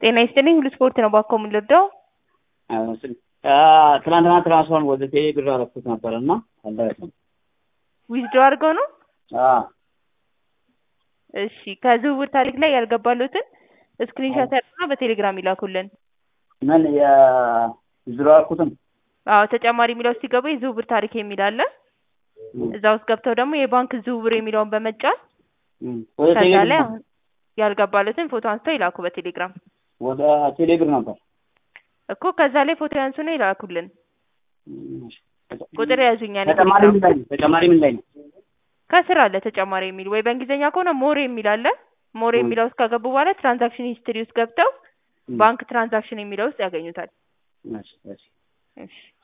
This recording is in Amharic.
ጤና ይስጥልኝ ሁሉ ስፖርት ነው ባኮ የምንወደው ትናንትና ትራንስፈር ወደ ቴሌ ብር አረኩት ነበር እና አልደረሰም። ዊዝድሮ አድርገው ነው። እሺ ከዝውውር ታሪክ ላይ ያልገባሉትን ስክሪንሾት ያድርጉና በቴሌግራም ይላኩልን። ምን የዝሮ አልኩትም አዎ ተጨማሪ የሚለው ውስጥ ሲገቡ የዝውውር ታሪክ የሚል አለ። እዛ ውስጥ ገብተው ደግሞ የባንክ ዝውውር የሚለውን በመጫን ወደ ቴሌ ከዛ ብር ላይ አሁን ያልገባሉትን ፎቶ አንስተው ይላኩ በቴሌግራም ወደ ቴሌ ብር ነበር። እኮ ከዛ ላይ ፎቶ ያንሱና ይላኩልን። ቁጥር ያዙኛል ተጨማሪ ምን ላይ ነው? ተጨማሪ ምን ላይ ነው? ከስር አለ ተጨማሪ የሚል ወይ በእንግሊዝኛ ከሆነ ሞር የሚል አለ። ሞር የሚለው ውስጥ ከገቡ በኋላ ትራንዛክሽን ሂስትሪ ውስጥ ገብተው ባንክ ትራንዛክሽን የሚለው ውስጥ ያገኙታል። እሺ፣ እሺ። እሺ